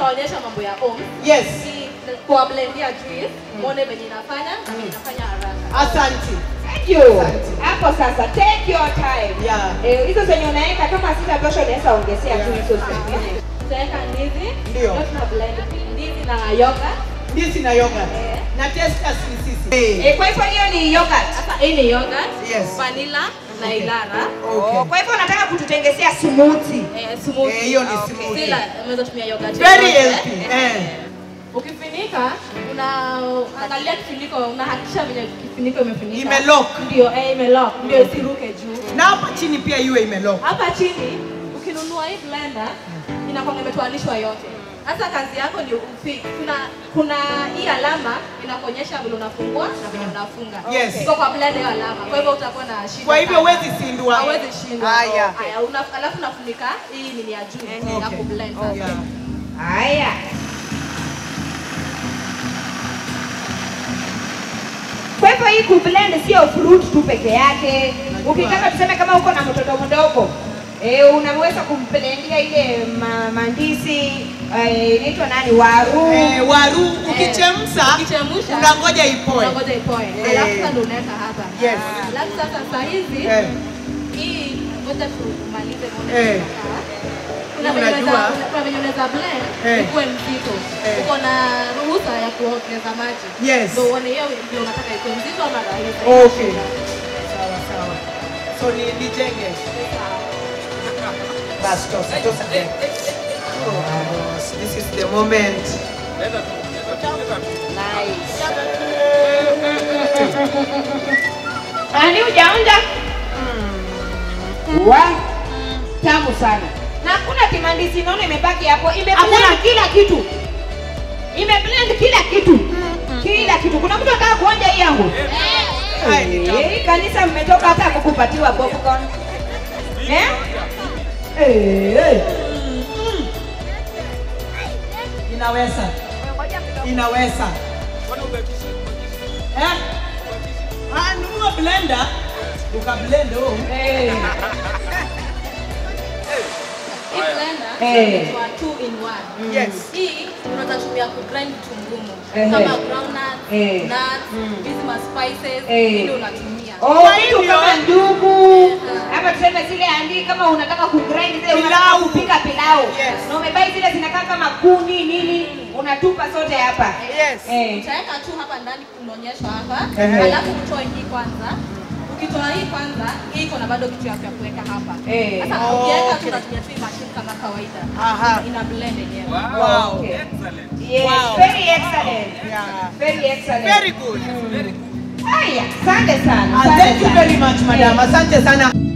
nitaonyesha mambo ya ohm. Yes. Ni kwa blendia juice, muone venye inafanya na venye inafanya haraka. Asante. Thank you. Hapo sasa take your time. Yeah. Eh, hizo zenye unaweka kama sitatosha unaweza ongezea tu hizo zingine. Tutaweka ndizi, Ndio. leo tuna blend ndizi na yogurt. Ndizi na yogurt. Eh. Na testers ni sisi. Eh, kwa hivyo hiyo ni yogurt. Sasa hii ni yogurt, Yes. vanilla na ilara. Oh, kwa hivyo unataka kututengezea smoothie. Eh, smoothie. Eh, hiyo ni Okay. smoothie. Sila, unaweza tumia yogurt. Very yoyote. healthy. Eh. Ukifinika unaangalia kifuniko, unahakikisha venye kifuniko imefunika. Imelock. Ndio, eh, imelock. Ndio isiruke juu. Na hapa chini pia iwe imelock. Hapa chini ukinunua hii blender inakuwa imetoanishwa yote. Sasa kazi yako ni ufi, kuna kuna hii alama inakuonyesha vile unafungua na vile unafunga. Yes. Iko kwa blender hiyo alama. Kwa hivyo utakuwa na shida. Kwa hivyo sana. huwezi sindwa. Hawezi shindwa. Haya. Haya, una, alafu unafunika hii nini ya juu ya Okay. kublend. Yeah. Haya. Kwa hivyo hii kublend sio fruit tu peke yake. Ukitaka tuseme kama uko na mtoto mdogo eh, unaweza kumblendia ile ma, mandizi eh, inaitwa nani waru Eh, waru ukichemsha Ukichemsha, unangoja ipoe. Unangoja ipoe. Eh. Alafu sasa ndio unaweka hapa. Yes. Alafu sasa saa hizi Eh. hii ngoja tumalize muone Eh. inakaa. Kuna venye Unajua. unaweza kuna venye unaweza blend Eh. ikuwe mzito. Eh. Uko na ruhusa ya kuongeza maji. Yes. Ndio uone hiyo ndio unataka ikuwe mzito ama rahisi. Okay. Sawa sawa. So ni nijenge. Bas tosa tosa. Oh, this is the moment. Ani hujaonja? Wa tamu sana. Na hakuna kimandizi naona imebaki hapo. Imeblend kila kitu. Imeblend kila kitu. Kila kitu. Kuna mtu anataka kuonja hii yangu? Hai, ni tamu. Eh, kanisa mmetoka hata kukupatiwa popcorn. Eh? Eh, eh. Inaweza. Inaweza. Eh? Ah, nunua blender. Ukablend oh. Eh. Hii blender Eh. inaitwa two in one. Yes. Hii unaweza tumia kugrind vitu ngumu Ehe. kama groundnuts, Eh. nuts, hizi ma spices, Eh. ili unatumia. Oh, Kwa vitu hivyo- kama ndugu ama tuseme zile andi kama unataka kugrind zile unataka Pilau. kupika pilau Yes. na umebai zile zinakaa kama kuni nini unatupa zote hapa Yes. eh. Utaweka tu hapa ndani kunaonyeshwa hapa, Ehe. alafu utoe hii kwanza. Ukitoa hii kwanza, hii iko na bado kitu ya ya kuweka hapa. Eh. Sasa Oh, ukiweka okay. tu unatumia tu hii machine kama kawaida. Aha. Ina blend yenyewe. Wow. Okay. Yes, Wow. very excellent. Yeah. Very excellent. Very good. Haya, asante sana. Ah, asante thank you sana. very much madam. Eh. Asante sana.